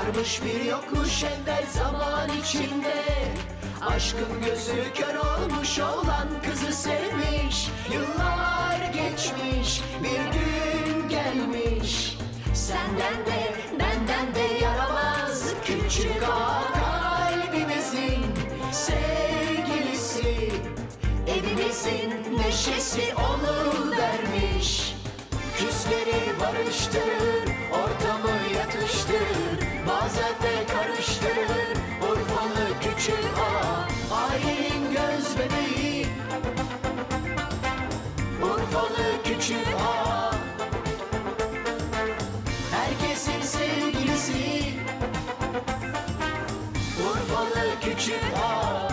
Varmış bir yokmuş evvel zaman içinde Aşkın gözü kör olmuş olan kızı sevmiş Yıllar geçmiş bir gün gelmiş Senden de benden de yaramaz küçük ağa kalbimizin sevgilisi Evimizin neşesi onu vermiş Küsleri barıştırır, ortamı yatıştırır Bazen de karıştırır, Urfalı küçük ağa Ailenin göz bebeği Urfalı küçük ağa Herkesin sevgilisi Urfalı küçük ağa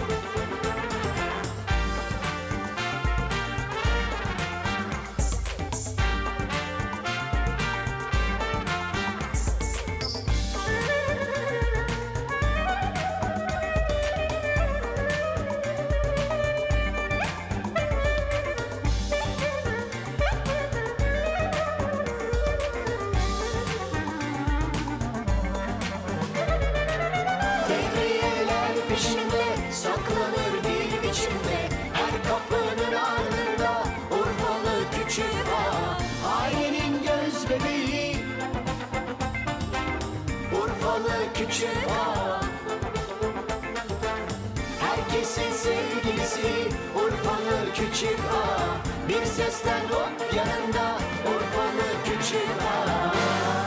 Devriyeler peşinde saklanır bir biçimde Her kapının ardında Urfalı küçük ağa Ailenin göz bebeği Urfalı küçük ağa Herkesin sevgilisi Urfalı küçük ağa Bir sesten hop yanında Urfalı küçük ağa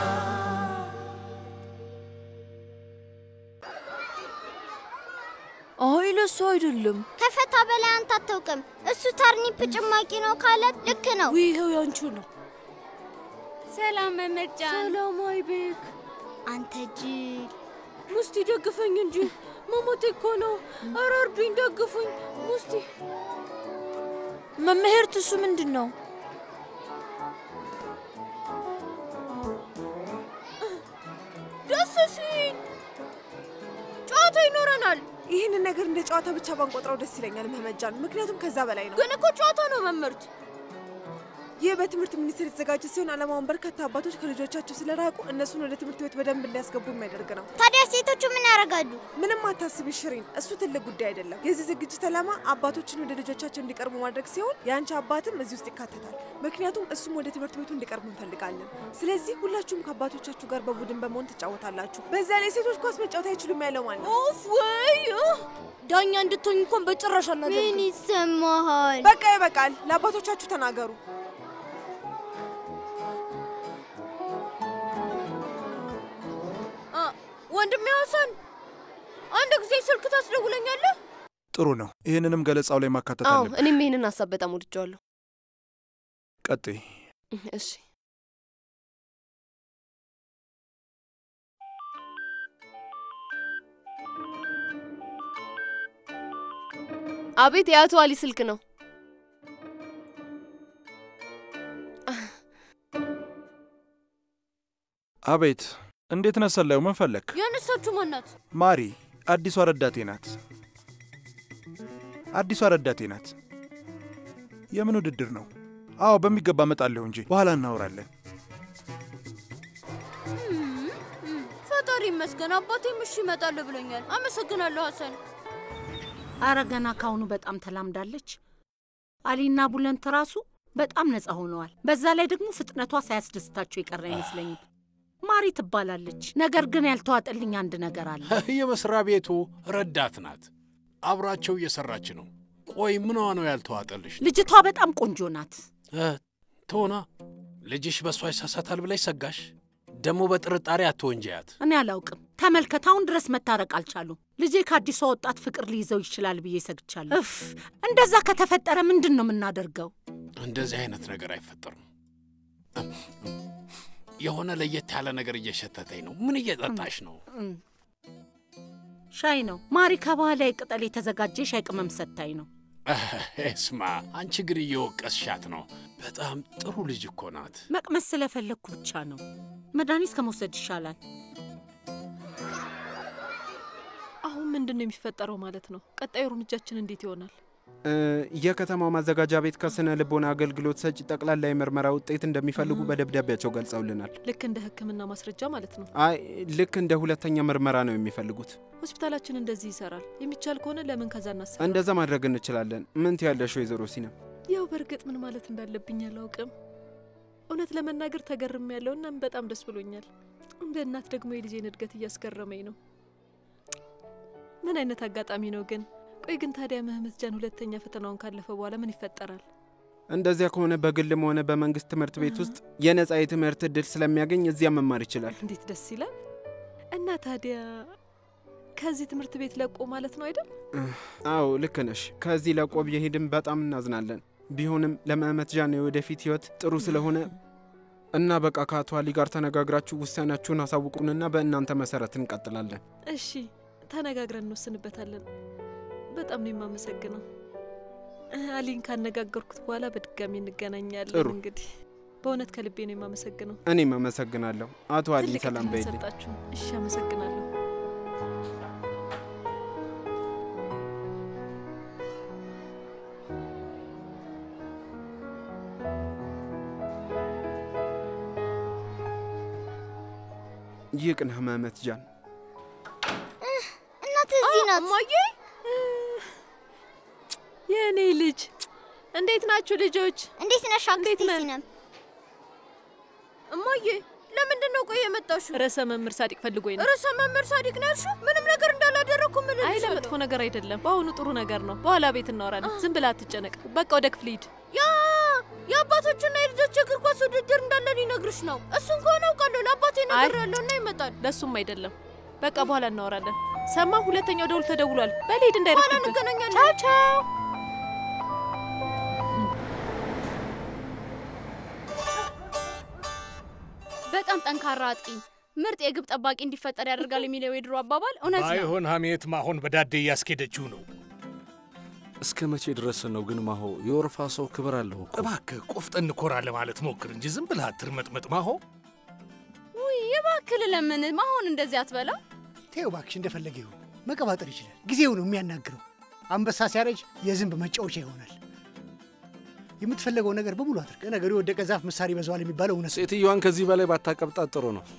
አይለሱ አይደለም። ከፈታ በላይ አንተ አታውቅም። እሱ ተርኒፕ ጭማቂ ነው ካለት ልክ ነው። ይኸው ያንቺ ነው። ሰላም መመርጫን። ሰላም አይቤክ። አንተ ጅል ሙስቲ ደግፈኝ እንጂ መሞቴ እኮ ነው። ኧረ እርዱኝ፣ ደግፉኝ ሙስቲ። መምህርት እሱ ምንድን ነው? ደስ ሲል ጨዋታ ይኖረናል። ይህንን ነገር እንደ ጨዋታ ብቻ ባንቆጥረው ደስ ይለኛል መመጃን፣ ምክንያቱም ከዛ በላይ ነው። ግን እኮ ጨዋታ ነው መምህርት። ይህ በትምህርት ሚኒስቴር የተዘጋጀ ሲሆን ዓላማውን በርካታ አባቶች ከልጆቻቸው ስለራቁ እነሱን ወደ ትምህርት ቤት በደንብ እንዲያስገቡ የሚያደርግ ነው። ታዲያ ሴቶቹ ምን ያደርጋሉ? ምንም አታስቢ ሽሪን፣ እሱ ትልቅ ጉዳይ አይደለም። የዚህ ዝግጅት ዓላማ አባቶችን ወደ ልጆቻቸው እንዲቀርቡ ማድረግ ሲሆን የአንቺ አባትም እዚህ ውስጥ ይካተታል። ምክንያቱም እሱም ወደ ትምህርት ቤቱ እንዲቀርቡ እንፈልጋለን። ስለዚህ ሁላችሁም ከአባቶቻችሁ ጋር በቡድን በመሆን ትጫወታላችሁ። በዛ ላይ ሴቶች ኳስ መጫወት አይችሉም ያለው ማለት ነው። ኦፍ ወይ ዳኛ እንድትሆኝ እንኳን በጭራሽ አናደርግም። ምን ይሰማሃል? በቃ ይበቃል። ለአባቶቻችሁ ተናገሩ። አ፣ ወንድሜ ሀሰን አንድ ጊዜ ስልክ ታስደውለኛለህ? ጥሩ ነው። ይህንንም ገለጻው ላይ ማካተት አዎ አለብን። እኔም ይህንን ሀሳብ በጣም ወድጀዋለሁ። ቀጥይ። እሺ አቤት፣ የአቶ አሊ ስልክ ነው። አቤት፣ እንዴት ነህ ሰላዩ? ምን ፈለግ? ያነሳችሁ ማናት? ማሪ አዲሷ ረዳቴ ናት። አዲሷ ረዳቴ ናት። የምን ውድድር ነው? አዎ በሚገባ እመጣለሁ እንጂ በኋላ እናወራለን። ፈጣሪ ይመስገን አባቴም እሺ እመጣለሁ ብሎኛል። አመሰግናለሁ ሀሰን። አረ ገና ካሁኑ በጣም ተላምዳለች። አሊና ቡለንት ራሱ በጣም ነፃ ሆነዋል። በዛ ላይ ደግሞ ፍጥነቷ ሳያስደስታቸው የቀረ አይመስለኝም። ማሪ ትባላለች። ነገር ግን ያልተዋጠልኝ አንድ ነገር አለ። የመስሪያ ቤቱ ረዳት ናት። አብራቸው እየሰራች ነው። ቆይ ምንዋ ነው ያልተዋጠልሽ? ልጅቷ በጣም ቆንጆ ናት። እ፣ ትሆና ልጅሽ በእሷ ይሳሳታል ብለሽ ሰጋሽ? ደግሞ በጥርጣሬ አትወንጀያት። እኔ አላውቅም። ተመልከት፣ አሁን ድረስ መታረቅ አልቻሉም። ልጄ ከአዲሷ ወጣት ፍቅር ሊይዘው ይችላል ብዬ ሰግቻለሁ። እፍ እንደዛ ከተፈጠረ ምንድን ነው የምናደርገው? እንደዚህ አይነት ነገር አይፈጠርም። የሆነ ለየት ያለ ነገር እየሸተተኝ ነው። ምን እየጠጣሽ ነው? እም፣ ሻይ ነው። ማሪ ከባህላዊ ቅጠል የተዘጋጀ ሻይ ቅመም ሰታኝ ነው። ስማ፣ አንቺ ግን እየወቀስሻት ነው። በጣም ጥሩ ልጅ እኮ ናት። መቅመስ ስለፈለግኩ ብቻ ነው። መድኃኒት ከመውሰድ ይሻላል። አሁን ምንድን ነው የሚፈጠረው ማለት ነው? ቀጣዩ እርምጃችን እንዴት ይሆናል? እ፣ የከተማው ማዘጋጃ ቤት ከስነ ልቦና አገልግሎት ሰጪ ጠቅላላ የምርመራ ውጤት እንደሚፈልጉ በደብዳቤያቸው ገልጸውልናል። ልክ እንደ ሕክምና ማስረጃ ማለት ነው። አይ ልክ እንደ ሁለተኛ ምርመራ ነው የሚፈልጉት። ሆስፒታላችን እንደዚህ ይሰራል። የሚቻል ከሆነ ለምን ከዛ እናስብ። እንደዛ ማድረግ እንችላለን። ምን ትያለሽ ወይዘሮ ሲነም? ያው በእርግጥ ምን ማለት እንዳለብኝ አላውቅም። እውነት ለመናገር ተገርም ያለው እናም በጣም ደስ ብሎኛል። እንደ እናት ደግሞ የልጄን እድገት እያስገረመኝ ነው። ምን አይነት አጋጣሚ ነው ግን? ቆይ ግን ታዲያ መህመት ጃን ሁለተኛ ፈተናውን ካለፈ በኋላ ምን ይፈጠራል? እንደዚያ ከሆነ በግልም ሆነ በመንግስት ትምህርት ቤት ውስጥ የነጻ የትምህርት እድል ስለሚያገኝ እዚያ መማር ይችላል። እንዴት ደስ ይላል! እና ታዲያ ከዚህ ትምህርት ቤት ለቆ ማለት ነው አይደል? አዎ ልክ ነሽ። ከዚህ ለቆ ቢሄድም በጣም እናዝናለን። ቢሆንም ለመህመት ጃን የወደፊት ህይወት ጥሩ ስለሆነ እና በቃ ከአቶ አሊ ጋር ተነጋግራችሁ ውሳኔያችሁን አሳውቁንና በእናንተ መሰረት እንቀጥላለን። እሺ ተነጋግረን እንወስንበታለን። በጣም ነው የማመሰግነው። አሊን ካነጋገርኩት በኋላ በድጋሚ እንገናኛለን። ጥሩ። እንግዲህ በእውነት ከልቤ ነው የማመሰግነው። እኔም አመሰግናለሁ። አቶ አሊ ትልቅ ሰላም እድል በይልኝ። ሰጣችሁ። እሺ አመሰግናለሁ። ይቅና መህመት ጃን። እናት እዚህ ናት። እማዬ የእኔ ልጅ እንዴት ናችሁ ልጆች? እንዴት ነሽ አክስቴ ነን? ሲነም? እማዬ ለምንድን ነው ቆይ የመጣሽው? ርዕሰ መምህር ሳዲቅ ፈልጎኝ ነው። ርዕሰ መምህር ሳዲቅ ነው ያልሽው? ምንም ነገር እንዳላደረግኩ ምን አይ ለመጥፎ ነገር አይደለም። በአሁኑ ጥሩ ነገር ነው። በኋላ ቤት እናወራለን። ዝም ብላ አትጨነቅ። በቃ ወደ ክፍል ሂድ። ያ የአባቶችና የልጆች የእግር ኳስ ውድድር እንዳለ ሊነግርሽ ነው። እሱን ከሆነ አውቃለሁ። ለአባቴ ነገር ያለውና ይመጣል። ለእሱም አይደለም። በቃ በኋላ እናወራለን። ሰማ፣ ሁለተኛው ደውል ተደውሏል። በል ሂድ እንዳይረፍድብህ። በኋላ እንገናኛለን። ቻው ቻው። በጣም ጠንካራ አጥቂ፣ ምርጥ የግብ ጠባቂ እንዲፈጠር ያደርጋል የሚለው የድሮ አባባል እውነት ነው። ባይሆን ሀሜት ማሆን በዳዴ እያስኬደችው ነው። እስከ መቼ ድረስ ነው ግን ማሆ? የወርፋ ሰው ክብር አለው እኮ። እባክህ ቆፍጠን ኮራ ለማለት ሞክር እንጂ ዝም ብለህ አትርመጥመጥ ማሆ። ውይ እባክህ ለምን ማሆን እንደዚህ አትበላ። ተይው እባክሽ፣ እንደፈለገ ይሁን። መቀባጠር ይችላል። ጊዜው ነው የሚያናግረው። አንበሳ ሲያረጅ የዝንብ መጫወቻ ይሆናል። የምትፈለገው ነገር በሙሉ አድርግ። ነገሩ የወደቀ ዛፍ ምሳር ይበዛዋል የሚባለው እውነት ነው። ሴትዮዋን ከዚህ በላይ ባታቀብጣት ጥሩ ነው።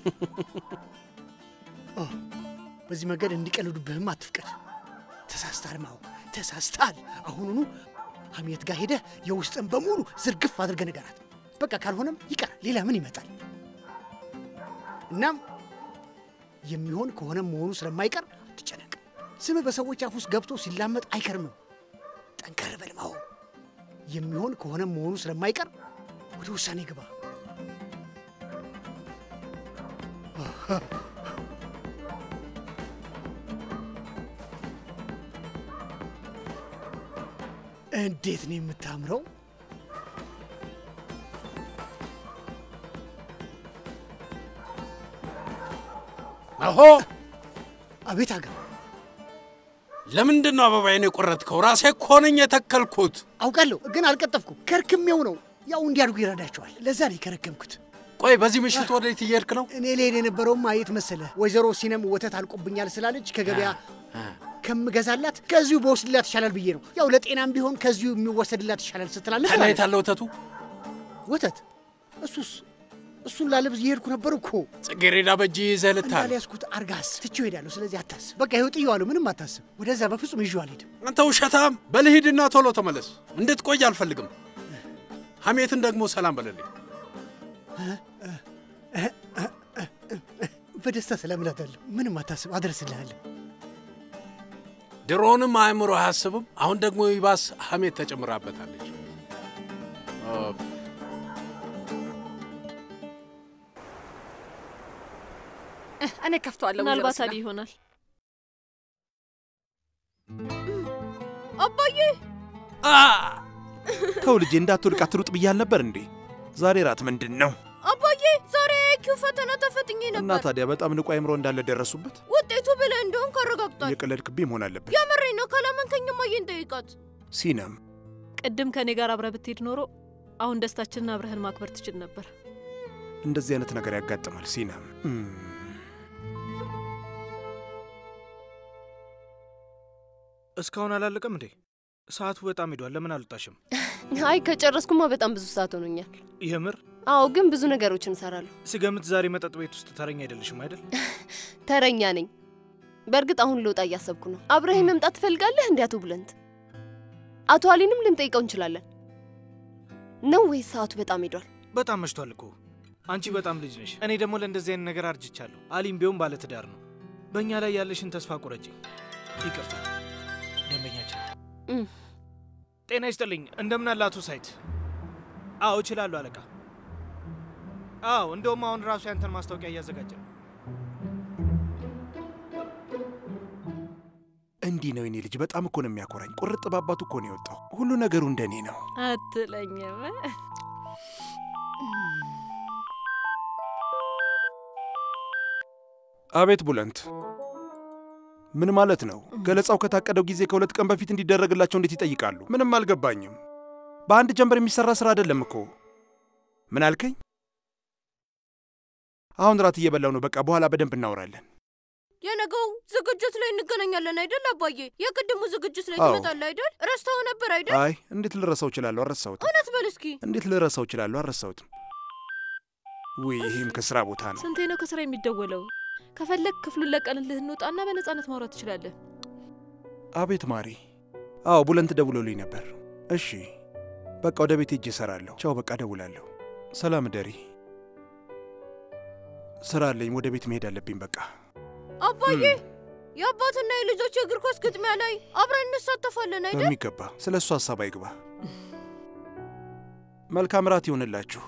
ኦ፣ በዚህ መንገድ እንዲቀልዱብህም አትፍቀድ። ተሳስታል ማው ተሳስታል። አሁኑኑ ሀሜት ጋር ሄደህ የውስጥን በሙሉ ዝርግፍ አድርገህ ንገራት። በቃ ካልሆነም ይቀር፣ ሌላ ምን ይመጣል? እናም የሚሆን ከሆነም መሆኑ ስለማይቀር አትጨነቅ። ስምህ በሰዎች አፍ ውስጥ ገብቶ ሲላመጥ አይከርምም። ጠንከር በል ማው። የሚሆን ከሆነም መሆኑ ስለማይቀር ወደ ውሳኔ ግባ። እንዴት ነው የምታምረው! ማሆ አቤት አጋ ለምንድን ነው አበባዬን የቆረጥከው? ራሴ እኮ ነኝ የተከልኩት። አውቃለሁ፣ ግን አልቀጠፍኩም። ከርክሜው ነው። ያው እንዲያድጉ ይረዳቸዋል። ለዛ ነው የከረከምኩት። ቆይ በዚህ ምሽት ወዴት እየሄድክ ነው? እኔ ልሄድ የነበረውም አየት መሰለ ወይዘሮ ሲነም ወተት አልቆብኛል ስላለች ከገበያ ከምገዛላት ከዚሁ በወስድላት ይሻላል ብዬ ነው። ያው ለጤናም ቢሆን ከዚሁ የሚወሰድላት ይሻላል ስትላለች ከላይ ታለ ወተቱ ወተት እሱስ እሱን ላለብዝ እየሄድኩ ነበር እኮ ጽጌሬዳ በእጅ ይዘህ ልታል። እንዳልያዝኩት አርጋስ ትቼው ሄዳለሁ። ስለዚህ አታስብ። በቃ ይኸው ጥዬዋለሁ። ምንም አታስብ። ወደዛ በፍጹም ይዤው አልሄድም። አንተ ውሸታም! በልሂድና ቶሎ ተመለስ። እንድትቆይ አልፈልግም። ሐሜትን ደግሞ ሰላም በለልኝ። በደስታ ሰላም እላታለሁ። ምንም አታስብ፣ አደርስልሃለሁ። ድሮንም አእምሮ አያስብም። አሁን ደግሞ ይባስ ሐሜት ተጨምራበታለች። እኔ ከፍተዋለሁ። ምናልባት አሊ ይሆናል። አባዬ ተው ልጄ፣ እንዳትወድቅ አትሩጥ ብያል ነበር እንዴ? ዛሬ ራት ምንድን ነው? አባዬ ዛሬ አይኪው ፈተና ተፈትኜ እና ነበር። ታዲያ በጣም ንቁ አእምሮ እንዳለ ደረሱበት። ውጤቱ ብለህ እንደሆን ካረጋግጧል። የቀለድክብኝ መሆን አለበት። የምሬን ነው። ካላመንከኝ እማዬን ጠይቃት። ሲነም ቅድም ከእኔ ጋር አብረህ ብትሄድ ኖሮ አሁን ደስታችንን አብረህን ማክበር ትችል ነበር። እንደዚህ አይነት ነገር ያጋጥማል። ሲነም እም፣ እስካሁን አላለቀም እንዴ? ሰዓቱ በጣም ሄዷል። ለምን አልወጣሽም? አይ ከጨረስኩማ በጣም ብዙ ሰዓት ሆኖኛል። የምር አዎ፣ ግን ብዙ ነገሮችን እሰራለሁ። ስገምት ዛሬ መጠጥ ቤት ውስጥ ተረኛ አይደለሽም አይደል? ተረኛ ነኝ። በእርግጥ አሁን ልወጣ እያሰብኩ ነው። አብረኸኝ መምጣት ትፈልጋለህ? እንዲ አቶ ብለንት፣ አቶ አሊንም ልንጠይቀው እንችላለን። ነው ወይስ ሰዓቱ በጣም ሄዷል? በጣም መሽቷል እኮ። አንቺ በጣም ልጅ ነሽ። እኔ ደግሞ ለእንደዚህ አይነት ነገር አርጅቻለሁ። አሊም ቢሆን ባለትዳር ነው። በእኛ ላይ ያለሽን ተስፋ ቁረጪ። ይቅርታ ደንበኛችን። ጤና ይስጥልኝ። እንደምን አለ አቶ ሳይት? አዎ እችላለሁ አለቃ። አዎ እንደውም አሁን ራሱ ያንተን ማስታወቂያ እያዘጋጀ ነው። እንዲህ ነው የኔ ልጅ። በጣም እኮ ነው የሚያኮራኝ። ቁርጥ ባባቱ እኮ ነው የወጣው። ሁሉ ነገሩ እንደኔ ነው። አትለኝም። አቤት ቡለንት፣ ምን ማለት ነው? ገለጻው ከታቀደው ጊዜ ከሁለት ቀን በፊት እንዲደረግላቸው እንዴት ይጠይቃሉ? ምንም አልገባኝም። በአንድ ጀንበር የሚሰራ ስራ አይደለም እኮ። ምን አልከኝ? አሁን ራት እየበላው ነው። በቃ በኋላ በደንብ እናወራለን። የነገው ዝግጅት ላይ እንገናኛለን አይደል አባዬ? የቅድሙ ዝግጅት ላይ አዎ። ትመጣለህ አይደል? ረስተኸው ነበር አይደል? አይ እንዴት ልረሳው እችላለሁ? አልረሳሁትም። እውነት በል እስኪ። እንዴት ልረሳው እችላለሁ? አልረሳሁትም። ውይ ይህም ከስራ ቦታ ነው። ስንቴ ነው ከስራ የሚደወለው? ከፈለግ ክፍሉን ለቀንልህ እንውጣና በነፃነት ማውራት ትችላለህ። አቤት ማሪ። አዎ ቡለንት ደውሎልኝ ነበር። እሺ በቃ ወደ ቤት ሄጄ እሰራለሁ። ቻው፣ በቃ ደውላለሁ። ሰላም ደሪ። ስራ አለኝ፣ ወደ ቤት መሄድ አለብኝ። በቃ አባዬ የአባትና የልጆች የእግር ኳስ ግጥሚያ ላይ አብረን እንሳተፋለን አይደል? በሚገባ ስለ እሱ ሀሳብ አይግባ። መልካም ራት ይሆንላችሁ።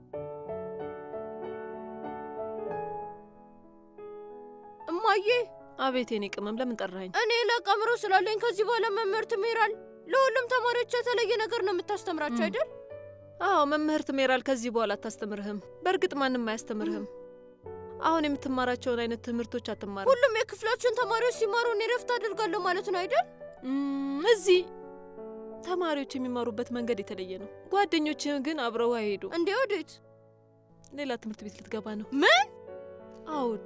እማዬ አቤት የኔ ቅመም፣ ለምን ጠራኸኝ? እኔ ለቀምሮ ስላለኝ ከዚህ በኋላ መምህርት ሜራል ለሁሉም ተማሪዎች የተለየ ነገር ነው የምታስተምራቸው አይደል? አዎ መምህርት ሜራል ከዚህ በኋላ አታስተምርህም። በእርግጥ ማንም አያስተምርህም። አሁን የምትማራቸውን አይነት ትምህርቶች አትማርም። ሁሉም የክፍላችን ተማሪዎች ሲማሩ እኔ ረፍት አደርጋለሁ ማለት ነው አይደል? እም፣ እዚህ ተማሪዎች የሚማሩበት መንገድ የተለየ ነው። ጓደኞችህ ግን አብረው አይሄዱ። እንዴ ወዴት? ሌላ ትምህርት ቤት ልትገባ ነው። ምን? አዎ ውዴ።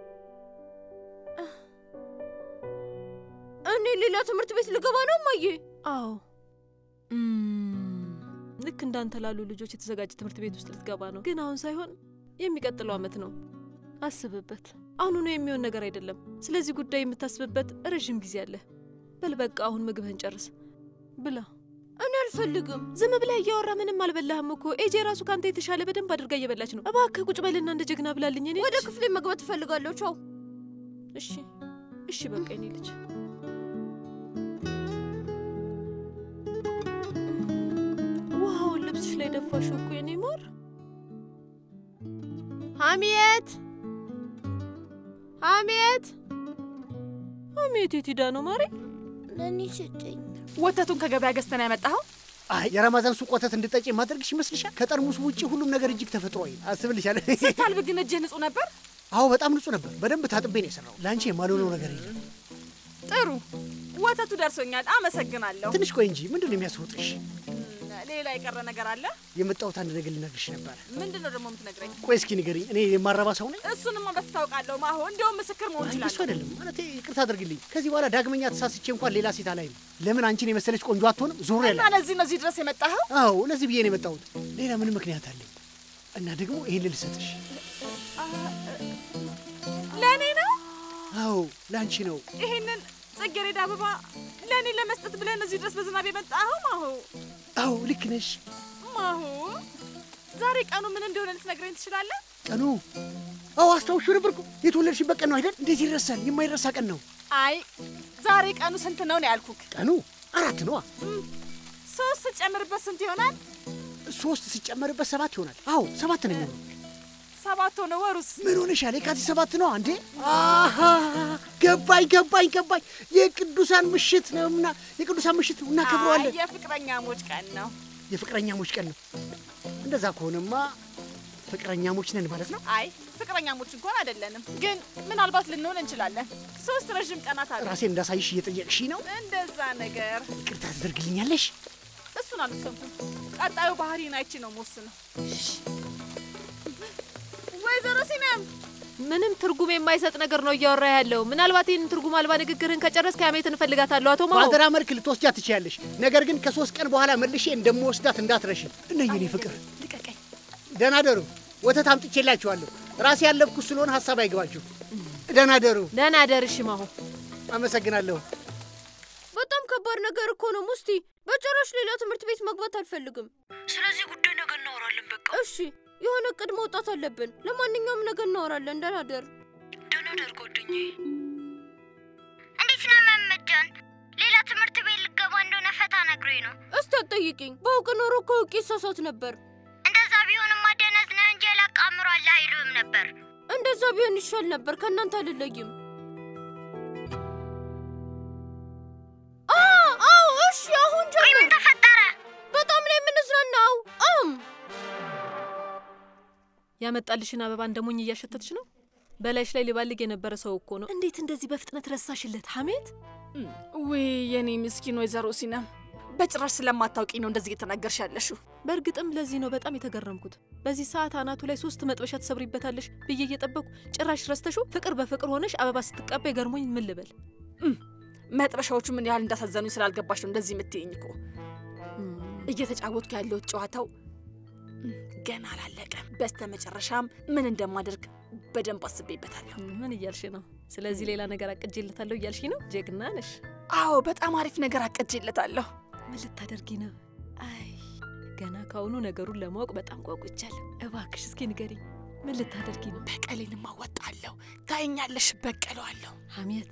እኔ ሌላ ትምህርት ቤት ልገባ ነው እማዬ? አዎ እም፣ ልክ እንዳንተ ላሉ ልጆች የተዘጋጀ ትምህርት ቤት ውስጥ ልትገባ ነው። ግን አሁን ሳይሆን የሚቀጥለው ዓመት ነው። አስብበት። አሁኑኑ የሚሆን ነገር አይደለም። ስለዚህ ጉዳይ የምታስብበት ረዥም ጊዜ አለ። በል በቃ አሁን ምግብህን ጨርስ፣ ብላ። እኔ አልፈልግም። ዝም ብለህ እያወራ ምንም አልበላህም እኮ። ኤጄ ራሱ ከአንተ የተሻለ በደንብ አድርጋ እየበላች ነው። እባክህ ቁጭ በልና እንደ ጀግና ብላልኝ። እኔ ወደ ክፍሌ መግባት እፈልጋለሁ። ቻው። እሺ፣ እሺ፣ በቃ የኔ ልጅ ውሃውን ልብስሽ ላይ ደፋሽ እኮ የኔ ማር። ሀሚየት ሀሚየት ሀሚየት የት ሄዳ ነው ማሬ? ለእኔ ስጭኝ። ወተቱን ከገበያ ገዝተን ያመጣኸው? አይ የረመዛን ሱቅ ወተት እንድጠጪ የማደርግሽ ይመስልሻል? ከጠርሙስ ውጪ ሁሉም ነገር እጅግ ተፈጥሯዊ ነው። አስብልሻለሁ። ስታልብ ግን እጅህ ንጹህ ነበር? አዎ በጣም ንጹህ ነበር። በደንብ ታጥቤ ነው የሰራው። ለአንቺ የማልሆነው ነገር የለም። ጥሩ ወተቱ ደርሶኛል። አመሰግናለሁ። ትንሽ ቆይ እንጂ ምንድን ነው የሚያስወጥሽ? ሌላ የቀረ ነገር አለ? የመጣሁት አንድ ነገር ልነግርሽ ነበረ። ምንድን ነው ደግሞ የምትነግረኝ? ቆይ እስኪ ንገሪኝ። እኔ የማረባ ሰው ነኝ? እሱንማ በፊት ታውቃለሁ። ማሆ እንዲያውም ምስክር መሆን አይ ይችላል። እሱ አይደለም ማለት ይቅርታ አድርግልኝ። ከዚህ በኋላ ዳግመኛ ተሳስቼ እንኳን ሌላ ሴት አላይም። ለምን አንቺን የመሰለች ቆንጆ አትሆንም? ዙር ያለ እና ለዚህ ነው እዚህ ድረስ የመጣኸው? አዎ ለዚህ ብዬ ነው የመጣሁት። ሌላ ምንም ምክንያት አለኝ እና ደግሞ ይህን ልሰጥሽ። ለእኔ ነው? አዎ ለአንቺ ነው። ይሄንን ጽጌረዳ አበባ ለእኔ ለመስጠት ብለን እዚህ ድረስ በዝናብ የመጣኸው ማሆ? አዎ ልክ ነሽ። ማሆ ዛሬ ቀኑ ምን እንደሆነ ልትነግረኝ ትችላለህ? ቀኑ አዎ አስታውሹ ነበር እኮ የተወለድሽበት ቀን ነው አይደል? እንዴት ይረሳል? የማይረሳ ቀን ነው። አይ ዛሬ ቀኑ ስንት ነው ነው ያልኩክ። ቀኑ አራት ነዋ። ሶስት ስጨምርበት ስንት ይሆናል? ሶስት ሲጨመርበት ሰባት ይሆናል። አዎ ሰባት ነው የሚሆነው። ሰባት ሆነ። ወሩስ ምን ሆነሻል? የካቲት ሰባት ነው አንዴ። አሃ ገባኝ ገባኝ ገባኝ። የቅዱሳን ምሽት ነውና የቅዱሳን ምሽት ነው እናከብረዋለን። አይ የፍቅረኛሞች ቀን ነው። የፍቅረኛሞች ቀን ነው። እንደዛ ከሆነማ ፍቅረኛሞች ነን ማለት ነው። አይ ፍቅረኛሞች እንኳን አይደለንም፣ ግን ምናልባት ልንሆን እንችላለን። ሶስት ረዥም ቀናት አሉ። ራሴን እንዳሳይሽ እየጠየቅሽ ነው። እንደዛ ነገር ይቅርታ ትደርግልኛለሽ? እሱን አልወሰንኩም። ቀጣዩ ባህሪን አይቼ ነው የምወስነው። ወይዘሮ ሲነም ምንም ትርጉም የማይሰጥ ነገር ነው እያወራ ያለው። ምናልባት ይህንን ትርጉም አልባ ንግግርህን ከጨረስክ ሀሜትን እፈልጋታለሁ አቶ ማሞ። በአደራ መልክ ልትወስጃት ትችያለሽ። ነገር ግን ከሶስት ቀን በኋላ መልሼ እንደምወስዳት እንዳትረሺ። እነኝ እኔ ፍቅር ልቀቀኝ። ደህና ደሩ። ወተት አምጥቼላችኋለሁ። ራሴ ያለብኩ ስለሆነ ሀሳብ አይገባችሁ። ደህና ደሩ። ደህና ደርሽ ማሁ። አመሰግናለሁ። በጣም ከባድ ነገር እኮ ነው ሙስቲ። በጭራሽ ሌላ ትምህርት ቤት መግባት አልፈልግም። ስለዚህ ጉዳይ ነገ እናወራለን። በቃ እሺ፣ የሆነ እቅድ መውጣት አለብን። ለማንኛውም ነገ እናወራለን። ደህና ደር። ደህና ደር ጓደኛዬ። እንዴት ነው መመጃን? ሌላ ትምህርት ቤት ልገባ እንደሆነ ፈታ ነግሮኝ ነው። እስቲ አትጠይቂኝ። በአውቅ ኖሮ እኮ አውቄ ይሳሳት ነበር። እንደዛ ቢሆንም ማደነዝ ነህ እንጂ ያላቃምሯል አይሉም ነበር። እንደዛ ቢሆን ይሻል ነበር። ከእናንተ አልለይም። አዎ፣ እሺ፣ አሁን ጀምር። ምን ተፈጠረ? በጣም ነው የምንዝናናው። አም ያመጣልሽን አበባ እንደ ሞኝ እያሸተትሽ ነው። በላይሽ ላይ ሊባልግ የነበረ ሰው እኮ ነው። እንዴት እንደዚህ በፍጥነት ረሳሽለት ሀሜት? ውይ የኔ ምስኪን ወይዘሮ ሲነም በጭራሽ ስለማታውቂ ነው እንደዚህ እየተናገርሽ ያለሽው። በእርግጥም ለዚህ ነው በጣም የተገረምኩት። በዚህ ሰዓት አናቱ ላይ ሶስት መጥበሻ ትሰብሪበታለሽ ብዬ እየጠበቅኩ ጭራሽ ረስተሹ ፍቅር በፍቅር ሆነሽ አበባ ስትቀበይ ገርሞኝ ምን ልበል። መጥበሻዎቹ ምን ያህል እንዳሳዘኑኝ ስላልገባሽ ነው እንደዚህ የምትይኝ እኮ። እየተጫወትኩ ያለሁት ጨዋታው ገና አላለቀም። በስተ መጨረሻም ምን እንደማደርግ በደንብ አስቤበታለሁ። ምን እያልሽ ነው? ስለዚህ ሌላ ነገር አቅጄለታለሁ እያልሽ ነው? ጀግና ነሽ። አዎ በጣም አሪፍ ነገር አቅጄለታለሁ። ምን ልታደርጊ ነው? አይ ገና ካሁኑ ነገሩን ለማወቅ በጣም ጓጉቻለሁ። እባክሽ እስኪ ንገሪኝ፣ ምን ልታደርጊ ነው? በቀሌንም አወጣለሁ። ታይኛለሽ፣ በቀለዋለሁ። ሀሜት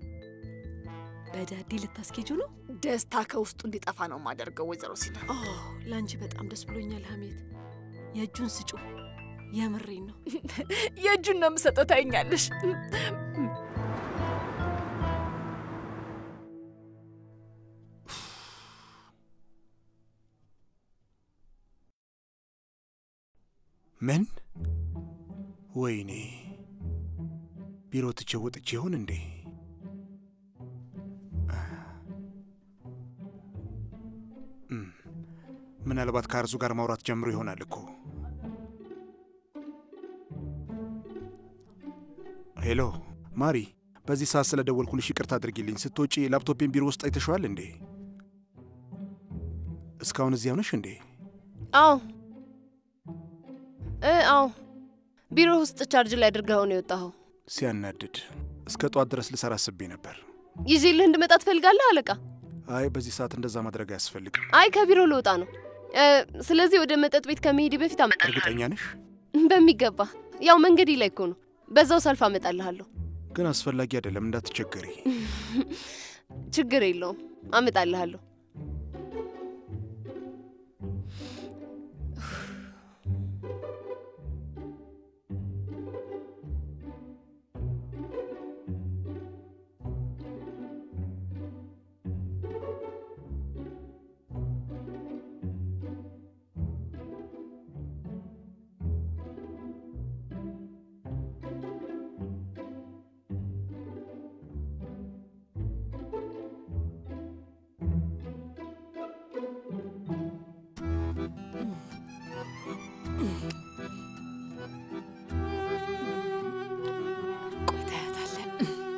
በዳዲ ልታስኬጁ ነው? ደስታ ከውስጡ እንዲጠፋ ነው የማደርገው። ወይዘሮ ሲና ለአንቺ በጣም ደስ ብሎኛል ሀሜት። የእጁን ስጩ። የምሬን ነው። የእጁን ነው የምሰጠው። ታይኛለሽ። ምን? ወይኔ ቢሮ ትቼ ወጥቼ ይሆን እንዴ? እም፣ ምናልባት ከአርዙ ጋር ማውራት ጀምሮ ይሆናል እኮ። ሄሎ ማሪ፣ በዚህ ሰዓት ስለ ደወልኩልሽ ይቅርታ አድርጊልኝ። ስትወጪ ላፕቶፔን ቢሮ ውስጥ አይተሸዋል እንዴ? እስካሁን እዚያው ነሽ እንዴ? አዎ እ አዎ ቢሮ ውስጥ ቻርጅ ላይ አድርገኸው ነው የወጣኸው። ሲያናድድ። እስከ ጠዋት ድረስ ልሰራ አስቤ ነበር። ይዤልህ እንድመጣ ትፈልጋለህ አለቃ? አይ በዚህ ሰዓት እንደዛ ማድረግ አያስፈልግም። አይ ከቢሮ ልወጣ ነው። እ፣ ስለዚህ ወደ መጠጥ ቤት ከመሄድ በፊት አመጣልሃለሁ። እርግጠኛ ነሽ? በሚገባ ያው መንገዴ ላይ እኮ ነው። በዛው ሰልፍ አመጣልሃለሁ። ግን አስፈላጊ አይደለም፣ እንዳትቸገሪ። ችግር የለውም፣ አመጣልሃለሁ። ቆይ ታያታለን።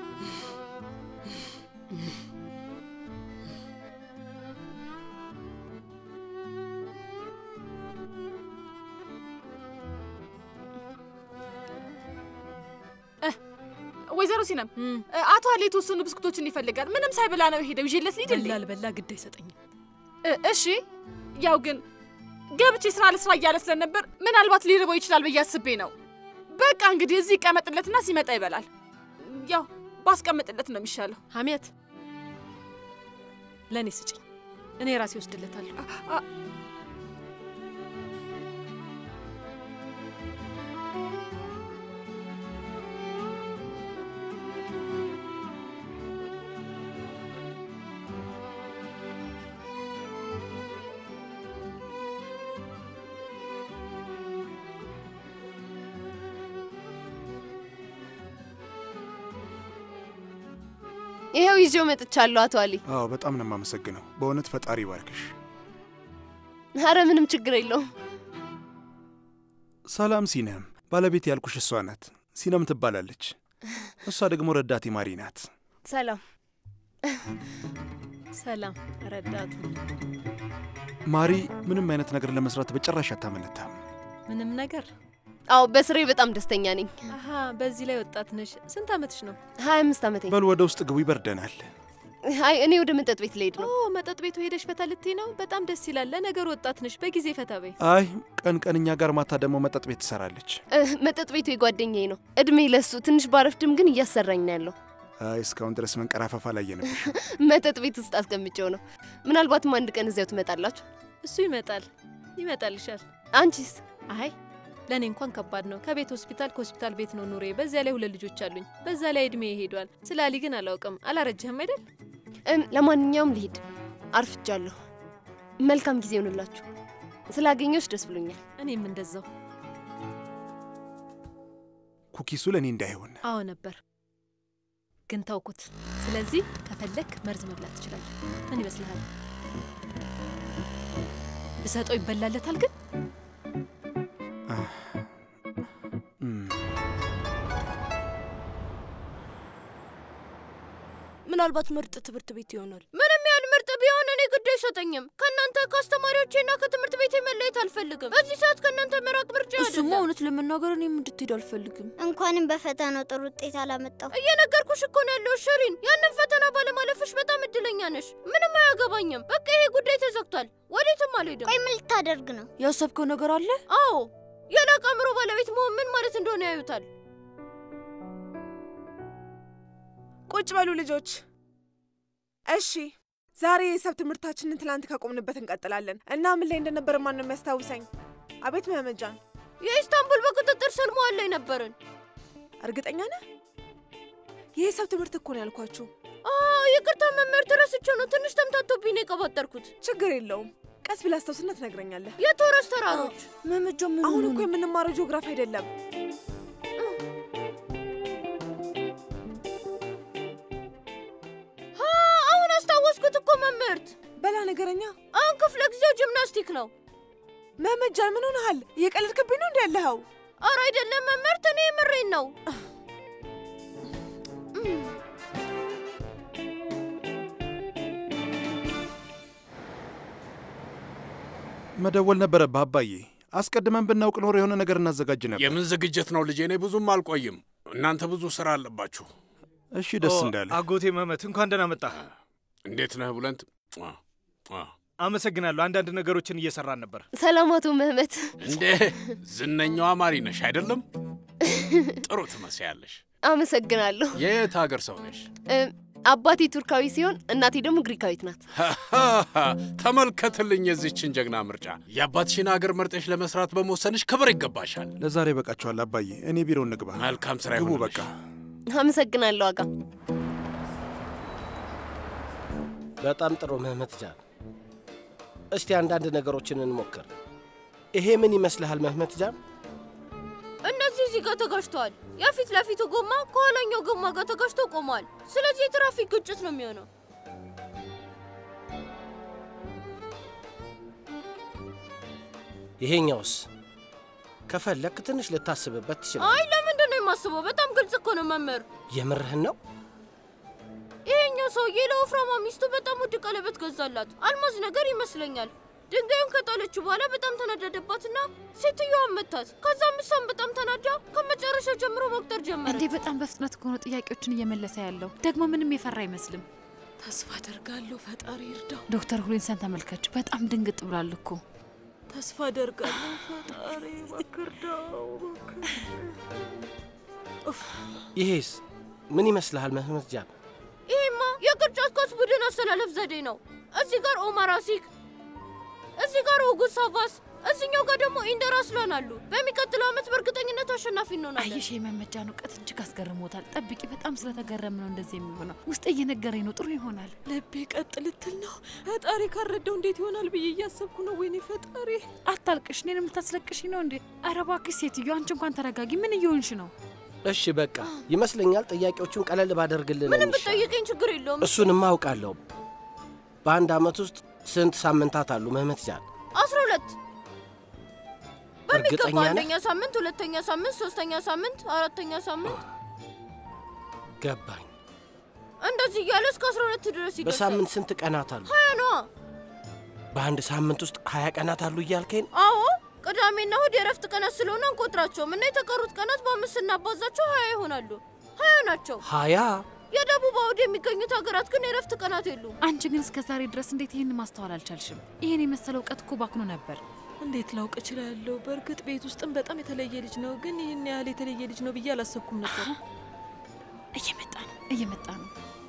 እህ፣ ወይዘሮ ሲነም አቶ አሊ የተወሰኑ ብስኩቶችን ይፈልጋል። ምንም ሳይበላ ነው የሄደው። ይዤለት ልሂድ እንዴ? በላ አልበላ ግድ አይሰጠኝም። እ- እሺ ያው ግን ገብቼ ስራ ለስራ እያለ ስለነበር ምናልባት ሊርበው ይችላል ብዬ አስቤ ነው። በቃ እንግዲህ እዚህ ይቀመጥለትና ሲመጣ ይበላል። ያው ባስቀምጥለት ነው የሚሻለው። ሀሜት ለእኔ ስጭኝ፣ እኔ ራሴ ወስድለታለሁ። ይኸው ይዤው መጥቻለሁ አቶ አሊ። አዎ በጣም ነው የማመሰግነው። በእውነት ፈጣሪ ይባርክሽ። አረ ምንም ችግር የለውም። ሰላም ሲነም፣ ባለቤት ያልኩሽ እሷ ናት። ሲነም ትባላለች። እሷ ደግሞ ረዳቴ ማሪ ናት። ሰላም ሰላም ረዳቱ። ማሪ ምንም አይነት ነገር ለመስራት በጭራሽ አታመነታም። ምንም ነገር? አዎ፣ በስሬ በጣም ደስተኛ ነኝ። አሀ፣ በዚህ ላይ ወጣት ነሽ። ስንት አመትሽ ነው? ሀያ አምስት አመቴ። በል ወደ ውስጥ ግቡ፣ ይበርደናል። አይ እኔ ወደ መጠጥ ቤት ልሄድ ነው። ኦ መጠጥ ቤቱ ሄደሽ ፈታ ልትይ ነው? በጣም ደስ ይላል። ለነገሩ ወጣት ነሽ፣ በጊዜ ፈታ በይ። አይ ቀን ቀን እኛ ጋር፣ ማታ ደግሞ መጠጥ ቤት ትሰራለች። እ፣ መጠጥ ቤቱ የጓደኛዬ ነው። እድሜ ለሱ ትንሽ ባረፍድም ግን እያሰራኝ ነው ያለው። አይ እስካሁን ድረስ መንቀራፈፋ ላይ የነብሽ። መጠጥ ቤት ውስጥ አስቀምጬው ነው። ምናልባትም አንድ ቀን እዚያው ትመጣላችሁ። እሱ ይመጣል ይመጣልሻል። አንቺስ? አይ ለእኔ እንኳን ከባድ ነው። ከቤት ሆስፒታል፣ ከሆስፒታል ቤት ነው ኑሬ። በዚያ ላይ ሁለት ልጆች አሉኝ። በዛ ላይ እድሜ ይሄዷል። ስለ አሊ ግን አላውቅም። አላረጀህም አይደል? እም፣ ለማንኛውም ልሂድ፣ አርፍጃለሁ። መልካም ጊዜ ይሆንላችሁ። ስላገኘሁሽ ደስ ብሎኛል። እኔም እንደዛው። ኩኪሱ ለእኔ እንዳይሆን አዎ ነበር ግን ተውኩት። ስለዚህ ከፈለክ መርዝ መብላት ትችላለህ። ምን ይመስልሃል? ብሰጠው ይበላለታል ግን ምናልባት ምርጥ ትምህርት ቤት ይሆናል። ምንም ያህል ምርጥ ቢሆን እኔ ግድ አይሰጠኝም። ከእናንተ ከአስተማሪዎቼና ከትምህርት ቤቴ መለየት አልፈልግም። በዚህ ሰዓት ከእናንተ መራቅ ምርጫ እሱማ እውነት ለመናገር እኔም እንድትሄድ አልፈልግም። እንኳንም በፈተናው ጥሩ ውጤት አላመጣው። እየነገርኩሽ እኮ ነው ያለው ሽሪን። ያንን ፈተና ባለማለፍሽ በጣም እድለኛ ነሽ። ምንም አያገባኝም። በቃ ይሄ ጉዳይ ተዘግቷል። ወዴትም አልሄድም። ቆይ ምን ልታደርግ ነው? ያሰብከው ነገር አለ? አዎ፣ የላቀ አእምሮ ባለቤት መሆን ምን ማለት እንደሆነ ያዩታል። ቁጭ በሉ ልጆች። እሺ ዛሬ የሂሳብ ትምህርታችንን ትላንት ካቆምንበት እንቀጥላለን እና ምን ላይ እንደነበር ማን ነው የሚያስታውሰኝ? አቤት መመጃን፣ የኢስታንቡል በቁጥጥር ስር መዋል ላይ ነበርን። እርግጠኛ ነህ? የሂሳብ ትምህርት እኮ ነው ያልኳችሁ። ይቅርታ መምህርት፣ ረስቼው ነው። ትንሽ ተምታቶብኝ ነው የቀባጠርኩት። ችግር የለውም። ቀስ ብለህ አስታውስና ትነግረኛለህ። የቶረስ ተራሮች መመጃ ምን አሁን እኮ የምንማረው ጂኦግራፊ አይደለም። አሁን አስታወስኩት እኮ መምህርት። በላ ነገረኛ። አሁን ክፍለ ጊዜው ጂምናስቲክ ነው። መመጃን ምን ሆነሃል? እየቀለድክብኝ ነው እንዲ ያለኸው? አረ አይደለም መምህርት፣ እኔ የምሬን ነው። መደወል ነበረብህ አባዬ። አስቀድመን ብናውቅ ኖሮ የሆነ ነገር እናዘጋጅ ነበር። የምን ዝግጅት ነው ልጄ? እኔ ብዙም አልቆይም። እናንተ ብዙ ስራ አለባችሁ። እሺ፣ ደስ እንዳለ። አጎቴ መመት እንኳን ደህና መጣህ። እንዴት ነህ ቡለንት? አመሰግናለሁ። አንዳንድ ነገሮችን እየሰራን ነበር። ሰላም አቶ ምህመት። እንዴ ዝነኛዋ ማሪ ነሽ አይደለም? ጥሩ ትመስያለሽ። አመሰግናለሁ። የየት ሀገር ሰው ነሽ? አባቴ ቱርካዊ ሲሆን እናቴ ደግሞ ግሪካዊት ናት። ተመልከትልኝ የዚችን ጀግና ምርጫ። የአባትሽን ሀገር መርጠሽ ለመስራት በመወሰንሽ ክብር ይገባሻል። ለዛሬ በቃችኋል አባዬ። እኔ ቢሮ እንግባ። መልካም ስራ ግቡ። ይሁንልሽ። በቃ አመሰግናለሁ አጋ። በጣም ጥሩ መህመት ጃን። እስቲ አንዳንድ ነገሮችን እንሞክር። ይሄ ምን ይመስልሃል መህመት ጃን? እነዚህ እዚህ ጋር ተጋጭተዋል። የፊት ለፊቱ ጎማ ከኋላኛው ጎማ ጋር ተጋጭቶ ቆመዋል። ስለዚህ የትራፊክ ግጭት ነው የሚሆነው። ይሄኛውስ ከፈለክ ትንሽ ልታስብበት ትችላል። አይ ለምንድን ነው የማስበው? በጣም ግልጽ እኮ ነው መምህር። የምርህን ነው? ይሄኛው ሰውዬ ለወፍራማ ሚስቱ በጣም ውድ ቀለበት ገዛላት። አልማዝ ነገር ይመስለኛል። ድንጋዩን ከጣለችው በኋላ በጣም ተናደደባትና ሴትዮዋን መታት። ከዛም እሷም በጣም ተናዳ ከመጨረሻው ጀምሮ መቁጠር ጀመረ። እንዴ በጣም በፍጥነት ከሆነ ጥያቄዎችን እየመለሰ ያለው ደግሞ ምንም የፈራ አይመስልም። ተስፋ አደርጋለሁ ፈጣሪ ይርዳው። ዶክተር ሁሌንሰን ተመልከች፣ በጣም ድንግጥ ብሏል እኮ። ተስፋ አደርጋለሁ ፈጣሪ እባክህ እርዳው። ይሄስ ምን ይመስልሃል መህመት ጃን? ይሄማ የቅርጫት ኳስ ቡድን አሰላለፍ ዘዴ ነው። እዚህ ጋር ኦማር አሲክ፣ እዚህ ጋር ኦጉስ ሳቫስ፣ እዚኛው ጋር ደግሞ ኢንደር አስላን አሉ። በሚቀጥለው ዓመት በእርግጠኝነት አሸናፊ እንሆናለን። አየሽ የመመጃን እውቀት እጅግ አስገርሞታል። ጠብቂ፣ በጣም ስለተገረም ነው እንደዚህ የሚሆነው። ውስጥ እየነገረኝ ነው። ጥሩ ይሆናል። ልቤ ቀጥ ልትል ነው። ፈጣሪ ካረዳው እንዴት ይሆናል ብዬ እያሰብኩ ነው። ወይኔ ፈጣሪ። አታልቅሽ፣ እኔን የምታስለቅሽ ነው እንዴ? ኧረ እባክሽ ሴትዮ፣ አንቺ እንኳን ተረጋጊ። ምን እየሆንሽ ነው? እሺ በቃ ይመስለኛል ጥያቄዎቹን ቀለል ባደርግልን ምንም የሚሻል። ብጠይቀኝ ችግር የለውም። እሱንማ አውቃለሁ። በአንድ ዓመት ውስጥ ስንት ሳምንታት አሉ መህመት ጃን? አስራ ሁለት በሚገባ እርግጠኛ ነህ? አንደኛ ሳምንት፣ ሁለተኛ ሳምንት፣ ሶስተኛ ሳምንት፣ አራተኛ ሳምንት ገባኝ። እንደዚህ እያለ እስከ አስራ ሁለት ድረስ ይደርሳል። በሳምንት ስንት ቀናት አሉ? ሀያ ነዋ። በአንድ ሳምንት ውስጥ ሀያ ቀናት አሉ እያልከኝ ነው? አዎ ቅዳሜና እሁድ የእረፍት ቀናት ስለሆነ አንቆጥራቸውም እና የተቀሩት ቀናት በአምስት ስናባዛቸው ሀያ ይሆናሉ። ሀያ ናቸው። ሀያ የደቡብ አውድ የሚገኙት ሀገራት ግን የእረፍት ቀናት የሉም። አንቺ ግን እስከ ዛሬ ድረስ እንዴት ይህን ማስተዋል አልቻልሽም? ይህን የመሰለ እውቀት እኮ ባክኖ ነበር። እንዴት ላውቅ እችላለሁ? በእርግጥ ቤት ውስጥም በጣም የተለየ ልጅ ነው፣ ግን ይህን ያህል የተለየ ልጅ ነው ብዬ አላሰብኩም ነበር። እየመጣ ነው፣ እየመጣ ነው።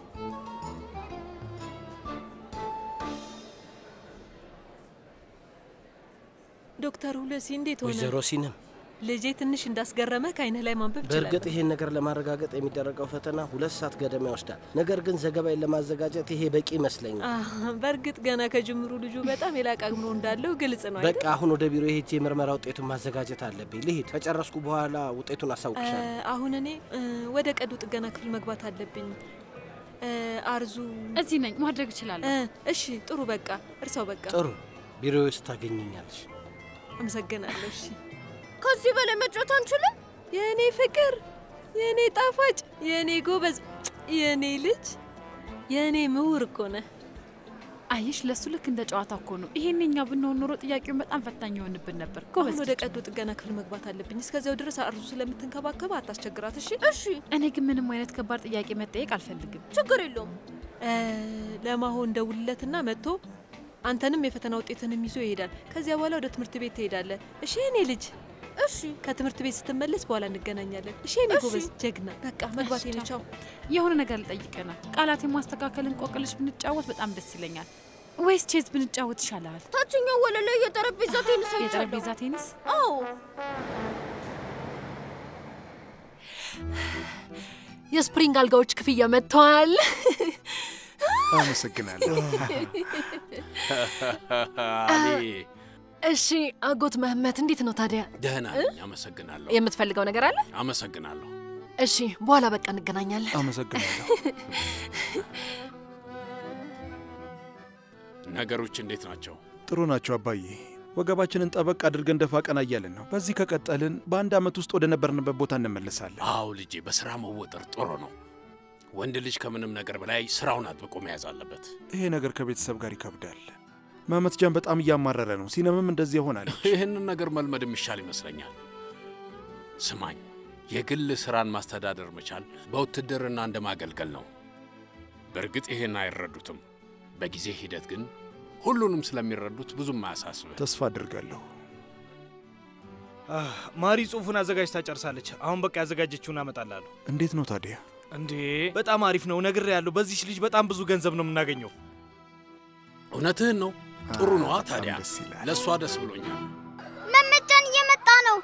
ዶክተር ሁለሲ እንዴት ሆነ? ወይዘሮ ሲንም ልጄ ትንሽ እንዳስገረመ ከአይንህ ላይ ማንበብ በእርግጥ ይችላል። ይሄን ነገር ለማረጋገጥ የሚደረገው ፈተና ሁለት ሰዓት ገደማ ይወስዳል። ነገር ግን ዘገባዬን ለማዘጋጀት ይሄ በቂ ይመስለኛል። በእርግጥ ገና ከጅምሩ ልጁ በጣም የላቀ አእምሮ እንዳለው ግልጽ ነው አይደል? በቃ አሁን ወደ ቢሮ ሄጄ የምርመራ ውጤቱን ማዘጋጀት አለብኝ። ልሂድ። ከጨረስኩ በኋላ ውጤቱን አሳውቅሻለሁ። እ፣ አሁን እኔ እ፣ ወደ ቀዶ ጥገና ክፍል መግባት አለብኝ። እ፣ አርዙ እዚህ ነኝ፣ ማድረግ እችላለሁ። እ፣ እሺ ጥሩ በቃ እርሳው በቃ ጥሩ ቢሮ ውስጥ ታገኘኛለሽ። አመሰግናለሁ። እሺ ከዚህ በላይ መጫወት አንችልም? የእኔ ፍቅር፣ የእኔ ጣፋጭ፣ የእኔ ጎበዝ፣ የእኔ ልጅ፣ የእኔ ምሁር እኮ ነህ። አየሽ፣ ለሱ ልክ እንደ ጨዋታ እኮ ነው። ይሄን እኛ ብንሆን ኖሮ ጥያቄውን በጣም ፈታኝ ይሆንብን ነበር። አሁን ጎበዝ ወደ ልጅ። ቀዶ ጥገና ክፍል መግባት አለብኝ። እስከዚያው ድረስ አርዙ ስለምትንከባከብ አታስቸግራት። እሺ እሺ፣ እኔ ግን ምንም አይነት ከባድ ጥያቄ መጠየቅ አልፈልግም። ችግር የለውም። እ፣ ለማሆን ደውልለትና መጥቶ አንተንም የፈተና ውጤትንም ይዞ ይሄዳል። ከዚያ በኋላ ወደ ትምህርት ቤት ትሄዳለህ። እሺ የኔ ልጅ። እሺ ከትምህርት ቤት ስትመለስ በኋላ እንገናኛለን። እሺ የኔ እሺ። ጎበዝ ጀግና። በቃ መግባት እሺ፣ ቻው። የሆነ ነገር ልጠይቅና ቃላት የማስተካከል እንቆቅልሽ ብንጫወት በጣም ደስ ይለኛል። ወይስ ቼዝ ብንጫወት ይሻላል? ታችኛው ወለል ላይ የጠረጴዛ ቴኒስ አይቻለሁ። የጠረጴዛ ቴኒስ? አዎ የስፕሪንግ አልጋዎች ክፍያ መጥተዋል። አመሰግናለሁ። አሊ እሺ አጎት መህመት እንዴት ነው ታዲያ? ደህና ነኝ፣ አመሰግናለሁ። የምትፈልገው ነገር አለ? አመሰግናለሁ። እሺ በኋላ በቃ እንገናኛለን። አመሰግናለሁ። ነገሮች እንዴት ናቸው? ጥሩ ናቸው አባዬ። ወገባችንን ጠበቅ አድርገን ደፋ ቀና እያልን ነው። በዚህ ከቀጠልን በአንድ ዓመት ውስጥ ወደ ነበርንበት ቦታ እንመለሳለን። አዎ ልጄ፣ በስራ መወጠር ጥሩ ነው። ወንድ ልጅ ከምንም ነገር በላይ ስራውን አጥብቆ መያዝ አለበት። ይሄ ነገር ከቤተሰብ ጋር ይከብዳል። መህመት ጃን በጣም እያማረረ ነው። ሲነምም እንደዚህ ይሆናለች። ይህንን ነገር መልመድ የሚሻል ይመስለኛል። ስማኝ፣ የግል ስራን ማስተዳደር መቻል በውትድርና እንደ ማገልገል ነው። በእርግጥ ይሄን አይረዱትም። በጊዜ ሂደት ግን ሁሉንም ስለሚረዱት ብዙም አያሳስብህ። ተስፋ አድርጋለሁ። አህ፣ ማሪ ጽሁፉን አዘጋጅታ ጨርሳለች። አሁን በቃ ያዘጋጀችውን አመጣላለሁ። እንዴት ነው ታዲያ? እንዴ በጣም አሪፍ ነው። ነግሬ ያለሁ በዚች ልጅ በጣም ብዙ ገንዘብ ነው የምናገኘው። እውነትህን ነው። ጥሩ ነዋ። በጣም ታዲያ ደስ ይላል። ለእሷ ደስ ብሎኛል። መመጃን እየመጣ ነው።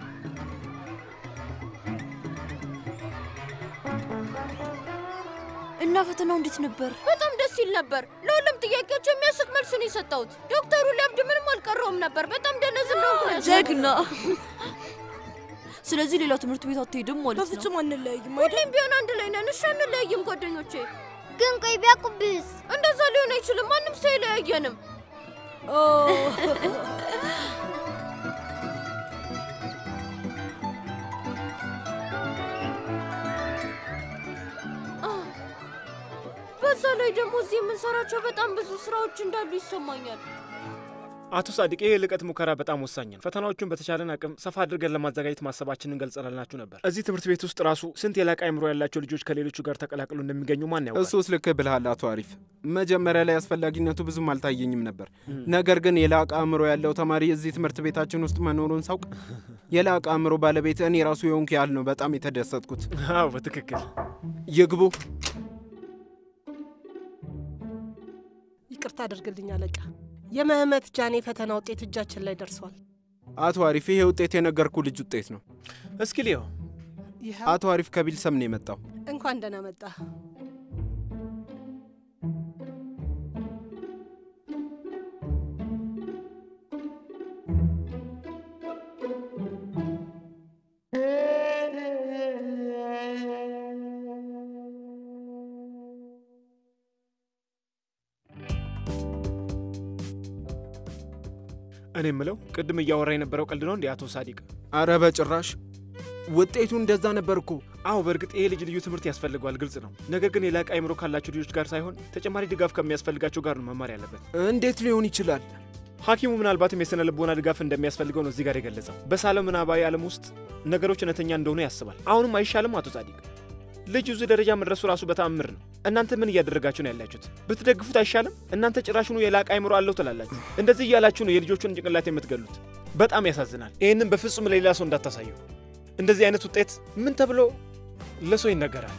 እና ፈተናው እንዴት ነበር? በጣም ደስ ይል ነበር። ለሁሉም ጥያቄዎች የሚያስቅ መልስ ነው የሰጠሁት። ዶክተሩ ሊያብድ ምንም አልቀረውም ነበር። በጣም ደነዝ እንደሆንኩ ነው ያሰብኩት። ጀግና። ስለዚህ ሌላ ትምህርት ቤት አትሄድም ማለት ነው? በፍጹም አንለያይም። ሁሌም ቢሆን አንድ ላይ ነን። እሺ አንለያይም ጓደኞቼ። ግን ቆይ ቢያውቁብስ? እንደዛ ሊሆን አይችልም። ማንም ሰው አይለያየንም። በዛ ላይ ደግሞ እዚህ የምንሰራቸው በጣም ብዙ ስራዎች እንዳሉ ይሰማኛል። አቶ ሳዲቅ ይህ ልቀት ሙከራ በጣም ወሳኝ ነው። ፈተናዎቹን በተቻለን አቅም ሰፋ አድርገን ለማዘጋጀት ማሰባችንን ገልጸናላችሁ ነበር። እዚህ ትምህርት ቤት ውስጥ ራሱ ስንት የላቀ አእምሮ ያላቸው ልጆች ከሌሎቹ ጋር ተቀላቅሎ እንደሚገኙ ማን ያውቃል? እሱስ ልክ ብልሃል አቶ አሪፍ። መጀመሪያ ላይ አስፈላጊነቱ ብዙም አልታየኝም ነበር። ነገር ግን የላቀ አእምሮ ያለው ተማሪ እዚህ ትምህርት ቤታችን ውስጥ መኖሩን ሳውቅ የላቀ አእምሮ ባለቤት እኔ ራሱ የሆንኩ ያህል ነው በጣም የተደሰትኩት። አዎ በትክክል ይግቡ። ይቅርታ አድርግልኝ አለቃ። የመህመት ጃኔ ፈተና ውጤት እጃችን ላይ ደርሷል። አቶ አሪፍ ይሄ ውጤት የነገርኩ ልጅ ውጤት ነው። እስኪ ሊዮ አቶ አሪፍ ከቢልሰም ነው የመጣው። እንኳን ደህና መጣ። እኔ የምለው ቅድም እያወራ የነበረው ቀልድ ነው እንዴ አቶ ሳዲቅ? አረ በጭራሽ ውጤቱ እንደዛ ነበር እኮ። አዎ በእርግጥ ይሄ ልጅ ልዩ ትምህርት ያስፈልገዋል፣ ግልጽ ነው። ነገር ግን የላቀ አይምሮ ካላቸው ልጆች ጋር ሳይሆን ተጨማሪ ድጋፍ ከሚያስፈልጋቸው ጋር ነው መማር ያለበት። እንዴት ሊሆን ይችላል? ሐኪሙ ምናልባትም የስነ ልቦና ድጋፍ እንደሚያስፈልገው ነው እዚህ ጋር የገለጸው። በሳለው ምናባዊ ዓለም ውስጥ ነገሮች እውነተኛ እንደሆኑ ያስባል። አሁንም አይሻልም አቶ ጻዲቅ? ልጁ እዚህ ደረጃ መድረሱ ራሱ በተአምር ነው። እናንተ ምን እያደረጋችሁ ነው ያላችሁት? ብትደግፉት አይሻልም? እናንተ ጭራሹኑ የላቀ አይምሮ አለው ትላላችሁ። እንደዚህ እያላችሁ ነው የልጆቹን ጭንቅላት የምትገሉት። በጣም ያሳዝናል። ይህንም በፍጹም ለሌላ ሰው እንዳታሳዩ። እንደዚህ አይነት ውጤት ምን ተብሎ ለሰው ይነገራል?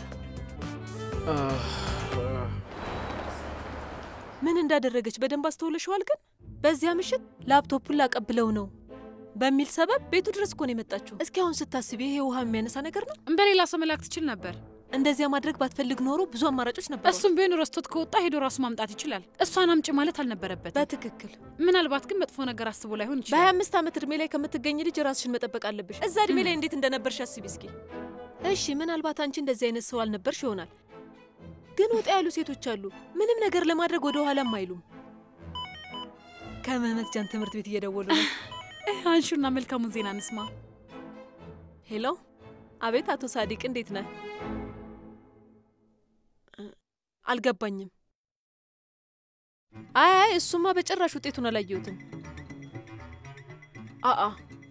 ምን እንዳደረገች በደንብ አስተውለሽዋል? ግን በዚያ ምሽት ላፕቶፑን ላቀብለው ነው በሚል ሰበብ ቤቱ ድረስ እኮ ነው የመጣችው። እስኪ አሁን ስታስቢ ይሄ ውሃ የሚያነሳ ነገር ነው? በሌላ ሰው መላክ ትችል ነበር። እንደዚያ ማድረግ ባትፈልግ ኖሮ ብዙ አማራጮች ነበር። እሱም ቢሆን ረስቶት ከወጣ ሄዶ ራሱ ማምጣት ይችላል። እሷን አምጪ ማለት አልነበረበት። በትክክል ምናልባት ግን መጥፎ ነገር አስቦ ላይሆን ይችላል። በሀያ አምስት ዓመት እድሜ ላይ ከምትገኝ ልጅ ራስሽን መጠበቅ አለብሽ። እዛ እድሜ ላይ እንዴት እንደነበርሽ አስቢ እስኪ። እሺ ምናልባት አንቺ እንደዚህ አይነት ሰው አልነበርሽ ይሆናል። ግን ወጣ ያሉ ሴቶች አሉ፣ ምንም ነገር ለማድረግ ወደ ኋላም አይሉም። ከመህመት ጃን ትምህርት ቤት እየደወሉ ነው። አንሹና መልካሙን ዜና እንስማ። ሄሎ፣ አቤት። አቶ ሳዲቅ እንዴት ነህ? አልገባኝም። አይ አይ፣ እሱማ በጭራሽ ውጤቱን አላየሁትም። አአ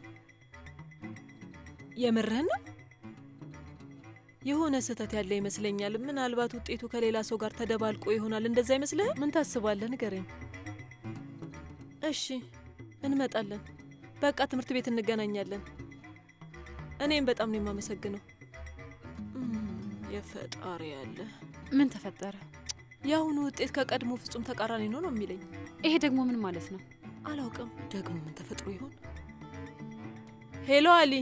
የምርህን ነው? የሆነ ስህተት ያለ ይመስለኛል። ምናልባት ውጤቱ ከሌላ ሰው ጋር ተደባልቆ ይሆናል። እንደዛ አይመስልህም? ምን ታስባለህ? ንገረኝ። እሺ፣ እንመጣለን። በቃ ትምህርት ቤት እንገናኛለን። እኔም በጣም ነው የማመሰግነው። የፈጣሪ ያለ ምን ተፈጠረ? የአሁኑ ውጤት ከቀድሞ ፍጹም ተቃራኒ ነው ነው የሚለኝ። ይሄ ደግሞ ምን ማለት ነው? አላውቅም። ደግሞ ምን ተፈጥሮ ይሆን? ሄሎ አሊ፣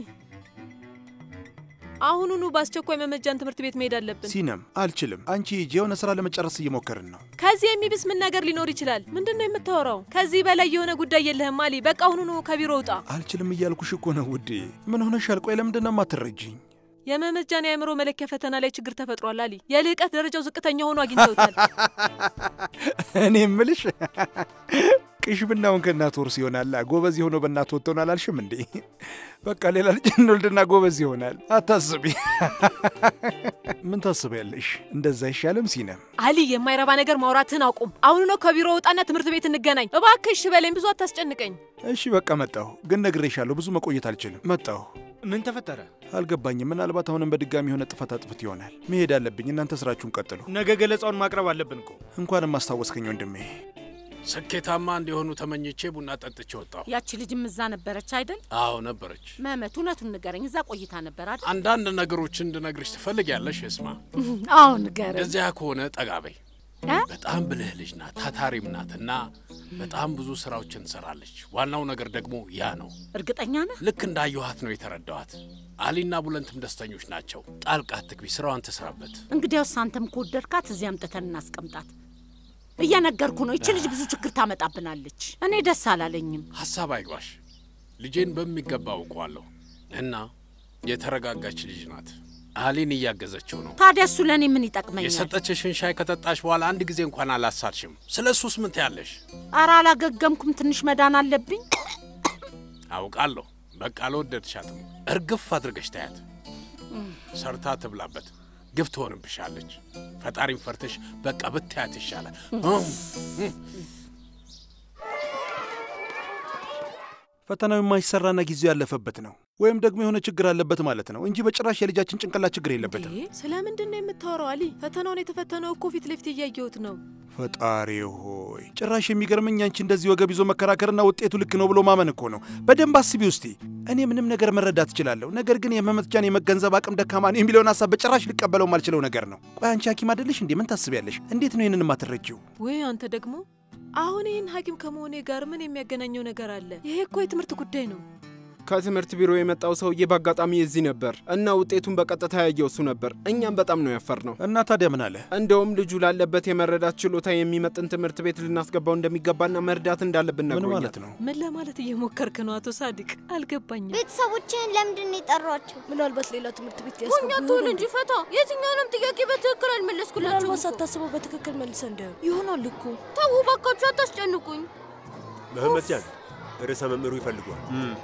አሁኑኑ በአስቸኳይ መመጃን ትምህርት ቤት መሄድ አለብን። ሲነም አልችልም። አንቺ ሂጂ፣ የሆነ ስራ ለመጨረስ እየሞከርን ነው። ከዚህ የሚብስ ምን ነገር ሊኖር ይችላል? ምንድን ነው የምታወራው? ከዚህ በላይ የሆነ ጉዳይ የለህም አሊ። በቃ አሁኑኑ ከቢሮ ውጣ። አልችልም እያልኩሽ እኮ ነው ውዴ። ምን ሆነሻል? ቆይ ለምንድን ነው የማትረጂኝ? የመመጃን የአእምሮ መለኪያ ፈተና ላይ ችግር ተፈጥሯል አሊ። የልዕቀት ደረጃው ዝቅተኛ ሆኖ አግኝተውታል። እኔ እምልሽ ቅሽብናውን ከእናት ወርስ ይሆናል። ጎበዝ የሆነው በእናት ወጥቶን አላልሽም እንዴ? በቃ ሌላ ልጅ እንወልድና ጎበዝ ይሆናል። አታስቢ። ምን ታስቢያለሽ? እንደዛ አይሻልም? ሲነም አሊ፣ የማይረባ ነገር ማውራትህን አቁም። አሁኑ ነው ከቢሮ ውጣና ትምህርት ቤት እንገናኝ እባክህ። እሺ በለኝ፣ ብዙ አታስጨንቀኝ። እሺ በቃ መጣሁ። ግን ነግሬሻለሁ፣ ብዙ መቆየት አልችልም። መጣሁ። ምን ተፈጠረ? አልገባኝም። ምናልባት አሁንም በድጋሚ የሆነ ጥፋት አጥፍት ይሆናል። መሄድ አለብኝ። እናንተ ስራችሁን ቀጥሉ። ነገ ገለጻውን ማቅረብ አለብን እኮ። እንኳንም አስታወስከኝ ወንድሜ። ስኬታማ እንዲሆኑ ተመኝቼ ቡና ጠጥቼ ወጣሁ። ያቺ ልጅም እዛ ነበረች አይደል? አዎ ነበረች። መመት እውነቱን ንገረኝ፣ እዛ ቆይታ ነበር አይደል? አንዳንድ ነገሮች እንድነግርሽ ትፈልጊያለሽ? እስማ አዎ ንገረኝ። እንደዚያ ከሆነ ጠጋ በይ። በጣም ብልህ ልጅ ናት፣ ታታሪም ናት እና በጣም ብዙ ስራዎችን ትሰራለች። ዋናው ነገር ደግሞ ያ ነው። እርግጠኛ ነህ? ልክ እንዳየኋት ነው የተረዳኋት። አሊና ቡለንትም ደስተኞች ናቸው። ጣልቃ አትግቢ፣ ስራዋን ትስራበት። እንግዲያውስ አንተም ከወደድካት እዚህ አምጥተን እናስቀምጣት። እየነገርኩ ነው። ይቺ ልጅ ብዙ ችግር ታመጣብናለች። እኔ ደስ አላለኝም። ሀሳብ አይጓሽ። ልጄን በሚገባ አውቀዋለሁ እና የተረጋጋች ልጅ ናት። አሊን እያገዘችው ነው። ታዲያ እሱ ለእኔ ምን ይጠቅመኛል? የሰጠችሽን ሻይ ከጠጣሽ በኋላ አንድ ጊዜ እንኳን አላሳልሽም። ስለ እሱስ ምን ትያለሽ? ኧረ አላገገምኩም። ትንሽ መዳን አለብኝ። አውቃለሁ። በቃ አልወደድሻትም። እርግፍ አድርገሽ ታያት። ሰርታ ትብላበት። ግፍ ትሆንብሻለች። ፈጣሪም ፈርተሽ በቃ ብታያት ይሻላል። ፈተናው የማይሰራና ጊዜው ያለፈበት ነው ወይም ደግሞ የሆነ ችግር አለበት ማለት ነው እንጂ በጭራሽ የልጃችን ጭንቅላት ችግር የለበትም። ስለ ምንድን ነው የምታወራው አሊ? ፈተናውን የተፈተነው እኮ ፊት ለፊት እያየሁት ነው። ፈጣሪ ሆይ ጭራሽ የሚገርመኝ አንቺ እንደዚህ ወገብ ይዞ መከራከርና ውጤቱ ልክ ነው ብሎ ማመን እኮ ነው። በደንብ አስቢ ውስቲ። እኔ ምንም ነገር መረዳት እችላለሁ፣ ነገር ግን የመመትጃን የመገንዘብ አቅም ደካማ ነው የሚለውን ሀሳብ በጭራሽ ልቀበለው ማልችለው ነገር ነው። ቆይ አንቺ ሐኪም አይደለሽ እንዴ? ምን ታስቢያለሽ? እንዴት ነው ይህንን የማትረጂው? ወይ አንተ ደግሞ አሁን ይህን ሐኪም ከመሆኔ ጋር ምን የሚያገናኘው ነገር አለ? ይሄ እኮ የትምህርት ጉዳይ ነው። ከትምህርት ቢሮ የመጣው ሰውዬ በአጋጣሚ እዚህ ነበር እና ውጤቱን በቀጥታ ያየው እሱ ነበር። እኛም በጣም ነው ያፈር ነው። እና ታዲያ ምን አለ? እንደውም ልጁ ላለበት የመረዳት ችሎታ የሚመጥን ትምህርት ቤት ልናስገባው እንደሚገባና መርዳት እንዳለብን ምን ነግሮኛል። ማለት ነው? ምን ለማለት እየሞከርክ ነው አቶ ሳዲቅ? አልገባኝም። ቤተሰቦችህን ለምንድን ነው የጠሯቸው? ምናልባት ሌላ ትምህርት ቤት ሆኛ ትሆን እንጂ ፈታ። የትኛውንም ጥያቄ በትክክል አልመለስኩላቸው። ምናልባት ሳታስበው በትክክል መልሰ እንዲያዩ ይሆናል እኮ። ተው ባካችሁ፣ አታስጨንቁኝ። መህመት ጃን ርዕሰ መምህሩ ይፈልጓል።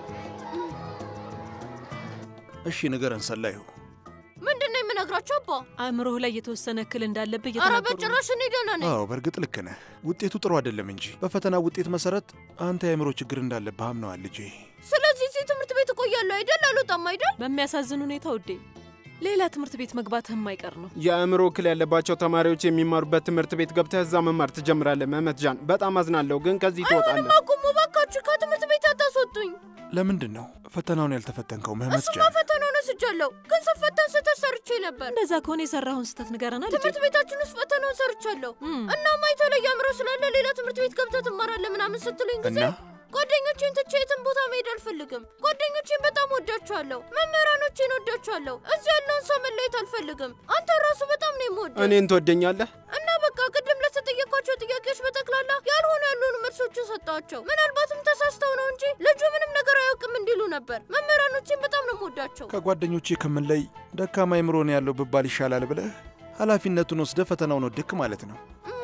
እሺ ንገረን ሰላዩ። ምንድን ነው የምነግራቸው አባ? አእምሮህ ላይ የተወሰነ እክል እንዳለብህ ኧረ እየተናገሩ ነው። በጭራሽ እኔ ደህና ነኝ። አዎ በእርግጥ ልክ ነህ። ውጤቱ ጥሩ አይደለም እንጂ በፈተና ውጤት መሰረት አንተ የአእምሮ ችግር እንዳለብህ አምነዋል ልጄ። ስለዚህ እዚህ ትምህርት ቤት እቆያለሁ አይደል? አልወጣም አይደል? በሚያሳዝን ሁኔታ ውዴ፣ ሌላ ትምህርት ቤት መግባትህ የማይቀር ነው። የአእምሮ እክል ያለባቸው ተማሪዎች የሚማሩበት ትምህርት ቤት ገብተህ እዛ መማር ትጀምራለህ። መህመት ጃን፣ በጣም አዝናለሁ፣ ግን ከዚህ ትወጣለህ። አቁሙ ባካችሁ፣ ከትምህርት ቤት አታስወጡኝ። ለምንድን ነው ፈተናውን ያልተፈተንከው መህመት እሱማ ጃን? ፈተናውን ወስጃለሁ፣ ግን ስፈተን ስህተት ሰርቼ ነበር። እንደዛ ከሆነ የሰራኸውን ስህተት ንገረና ልጄ። ትምህርት ቤታችን ውስጥ ፈተናውን ሰርቻለሁ እና የተለየ አእምሮ ስላለ ሌላ ትምህርት ቤት ገብተህ ትማራለህ ምናምን ስትሉኝ ጊዜ እና ጓደኞቼን ትቼ የትም ቦታ መሄድ አልፈልግም። ጓደኞቼን በጣም ወዳቸዋለሁ፣ መምህራኖቼን ወዳቸዋለሁ። እዚህ ያለውን ሰው መለየት አልፈልግም። አንተ ራሱ በጣም ነው የምወደው እኔን ትወደኛለህ? እና በቃ ቅድም ለተጠየኳቸው ጥያቄዎች በጠቅላላ ያልሆኑ ያልሆኑ መልሶችን ሰጠኋቸው። ምናልባትም ተሳስተው ነው እንጂ ልጁ ምንም ነገር አያውቅም እንዲሉ ነበር። መምህራኖቼን በጣም ነው የምወዳቸው። ከጓደኞቼ ከምንለይ ደካማ አእምሮ ነው ያለው ብባል ይሻላል ብለህ ኃላፊነቱን ወስደህ ፈተናውን ወደክ ማለት ነው።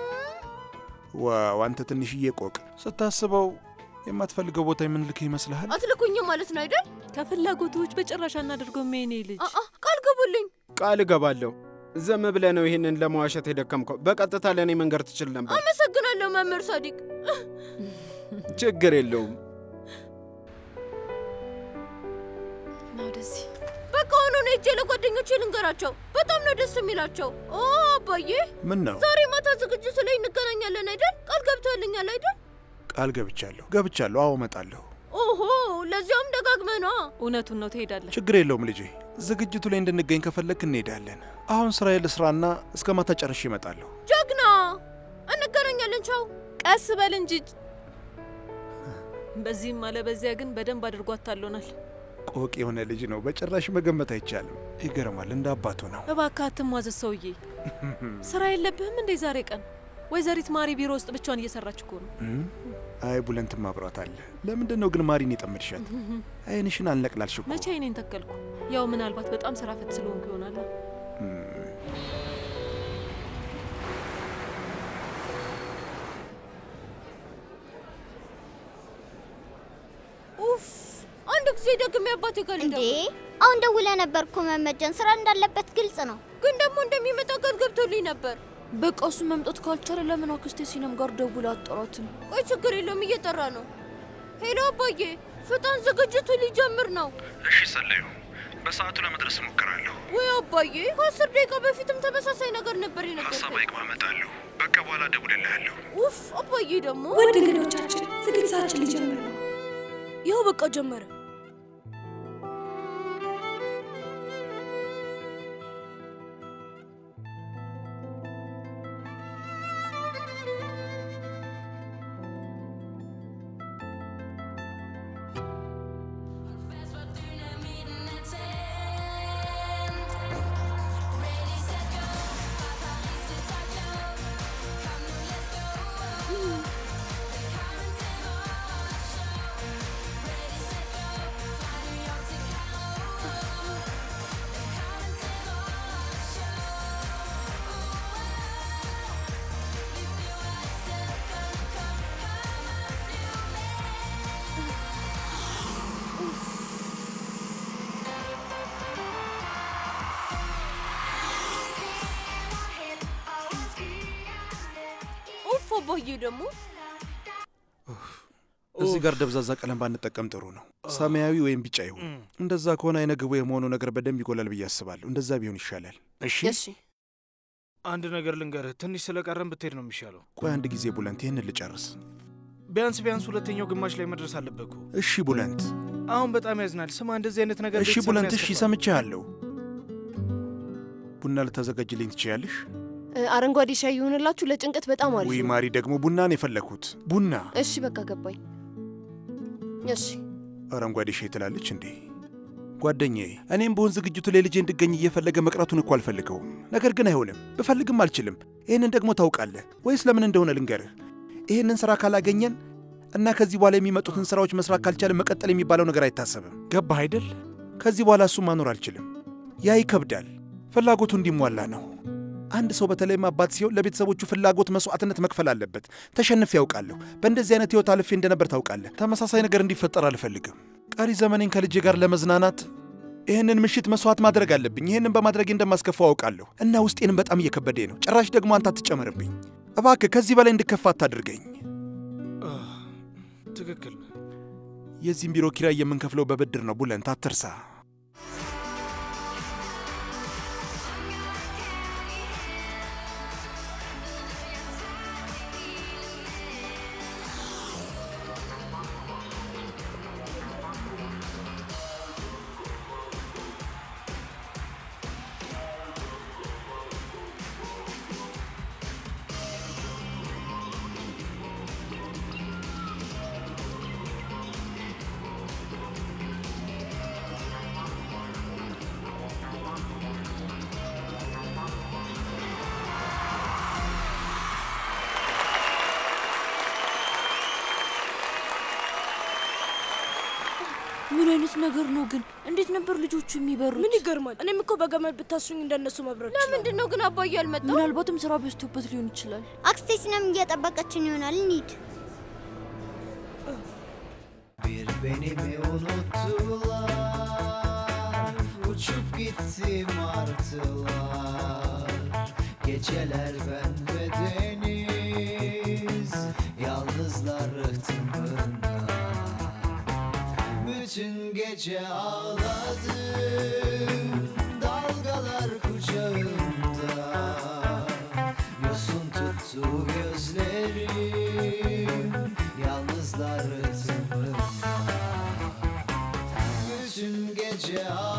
ዋው አንተ ትንሽዬ ቆቅ ስታስበው የማትፈልገው ቦታ የምንልክህ ይመስልሃል? አትልኩኝም ማለት ነው አይደል? ከፍላጎቶች በጭራሽ አናደርገውም የኔ ልጅ። አአ ቃል ግቡልኝ። ቃል እገባለሁ። ዝም ብለህ ነው ይህንን ለመዋሸት የደከምከው። በቀጥታ ለእኔ መንገር ትችል ነበር። አመሰግናለሁ መምህር ሳዲቅ። ችግር የለውም። ና ወደዚህ። በቃ ሆኖ ነው ሄጄ ለጓደኞቼ ልንገራቸው። በጣም ነው ደስ የሚላቸው። ኦ አባዬ፣ ምን ነው ዛሬ ማታ ዝግጅቱ ላይ እንገናኛለን አይደል? ቃል ገብተህልኛል አይደል? ቃል ገብቻለሁ ገብቻለሁ። አዎ እመጣለሁ። ኦሆ፣ ለዚያውም ደጋግመህ ነዋ። እውነቱን ነው፣ ትሄዳለህ። ችግር የለውም ልጄ። ዝግጅቱ ላይ እንድንገኝ ከፈለግክ እንሄዳለን። አሁን ስራዬ ልስራና እስከ ማታ ጨርሼ እመጣለሁ። ጀግና፣ እንገናኛለን። ቻው። ቀስ በል እንጂ። በዚህም አለ በዚያ ግን በደንብ አድርጎ አታሎናል። ቆቅ የሆነ ልጅ ነው። በጭራሽ መገመት አይቻልም። ይገርማል። እንደ አባቱ ነው። እባክህ አትሟዘዝ ሰውዬ። ስራ የለብህም እንዴ ዛሬ ቀን? ወይዘሪት ማሪ ቢሮ ውስጥ ብቻዋን እየሰራች እኮ ነው። እም? አይ ቡለንትም አብሯት አለ። ለምንድን ነው ግን ማሪን የጠመድሻት? አይንሽን አልነቅላልሽ እኮ። መቼ አይኔን ተከልኩ? ያው ምናልባት በጣም ስራ ፈት ስለሆንኩ ይሆናል። ኡፍ! አንድ ጊዜ ደግሜ አባቴ ጋር እንዴ አሁን ደውለ ነበር እኮ መመጀን ስራ እንዳለበት ግልጽ ነው። ግን ደግሞ እንደሚመጣ ቃል ገብቶልኝ ነበር። በቃ እሱ መምጣት ካልቻለ ለምን አክስቴ ሲነም ጋር ደውላ አጠራትም? ቆይ ችግር የለውም እየጠራ ነው። ሄሎ አባዬ፣ ፍጣን ዝግጅቱ ሊጀምር ነው። እሺ ሰለዩ፣ በሰዓቱ ለመድረስ እሞክራለሁ። ወይ አባዬ፣ ከአስር ደቂቃ በፊትም ተመሳሳይ ነገር ነበር የነገርከኝ። አይግባ፣ እመጣለሁ። በቃ በኋላ እደውልልሃለሁ። ኡፍ! አባዬ ደግሞ ውድ እንግዶቻችን ዝግጅታችን ሊጀምር ነው። ይኸው በቃ ጀመረ። ኡፍ! አባዬ ደግሞ እዚህ ጋር ደብዛዛ ቀለም ባንጠቀም ጥሩ ነው። ሰማያዊ ወይም ቢጫ ይሁን። እንደዛ ከሆነ አይነ ግቡ የመሆኑ ነገር በደንብ ይጎላል ብዬ አስባለሁ። እንደዛ ቢሆን ይሻላል። እሺ አንድ ነገር ልንገርህ፣ ትንሽ ስለቀረን ብትሄድ ነው የሚሻለው። ቆይ አንድ ጊዜ ቡለንት፣ ይህንን ልጨርስ። ቢያንስ ቢያንስ ሁለተኛው ግማሽ ላይ መድረስ አለበት እኮ። እሺ ቡለንት፣ አሁን በጣም ያዝናል። ስማ፣ እንደዚህ አይነት ነገር እሺ ቤተሰብን ቡለንት፣ እሺ ያስከፋል። ሰምቼሃለሁ። ቡና ልታዘጋጅልኝ ትችያለሽ? እ፣ አረንጓዴ ሻይ ይሆንላችሁ። ለጭንቀት በጣም አሪፍ ውይ ነው። ማሪ፣ ደግሞ ቡናን የፈለግኩት ቡና። እሺ በቃ ገባኝ። እሺ አረንጓዴ ሻይ ትላለች እንዴ? ጓደኛዬ፣ እኔም በሆን ዝግጅቱ ላይ ልጄ እንድገኝ እየፈለገ መቅረቱን እኮ አልፈልገውም። ነገር ግን አይሆንም፣ ብፈልግም አልችልም። ይህንን ደግሞ ታውቃለህ ወይስ ለምን እንደሆነ ልንገርህ። ይህንን ስራ ካላገኘን እና ከዚህ በኋላ የሚመጡትን ስራዎች መስራት ካልቻለን መቀጠል የሚባለው ነገር አይታሰብም። ገባህ አይደል? ከዚህ በኋላ እሱ ማኖር አልችልም። ያ ይከብዳል። ፍላጎቱ እንዲሟላ ነው። አንድ ሰው በተለይም አባት ሲሆን ለቤተሰቦቹ ፍላጎት መስዋዕትነት መክፈል አለበት። ተሸንፌ ያውቃለሁ። በእንደዚህ አይነት ህይወት አልፌ እንደነበር ታውቃለህ። ተመሳሳይ ነገር እንዲፈጠር አልፈልግም። ቀሪ ዘመኔን ከልጄ ጋር ለመዝናናት ይህንን ምሽት መስዋዕት ማድረግ አለብኝ። ይህንን በማድረጌ እንደማስከፋው አውቃለሁ እና ውስጤንም በጣም እየከበደ ነው። ጭራሽ ደግሞ አንተ አትጨመርብኝ እባክህ። ከዚህ በላይ እንድከፋ አታድርገኝ። ትክክል ነው። የዚህም ቢሮ ኪራይ የምንከፍለው በብድር ነው። ቡለንት አትርሳ። ምን አይነት ነገር ነው ግን? እንዴት ነበር ልጆቹ የሚበሩት? ምን ይገርማል። እኔም እኮ በገመድ ብታሱኝ እንደነሱ መብረር ለምንድን ነው ግን አባዬ አልመጣም? ምናልባትም ስራ በዝቶበት ሊሆን ይችላል። አክስቴ ሲነም እየጠበቀችን ይሆናል። እንሂድ። Bir beni mi unuttular Uçup gitti martılar Geceler ben ve deniz Yalnızlar rıhtımında Bütün gece ağladım Dalgalar kucağımda Yosun tuttu gözlerim Yalnızlar rıhtımında Bütün gece ağladım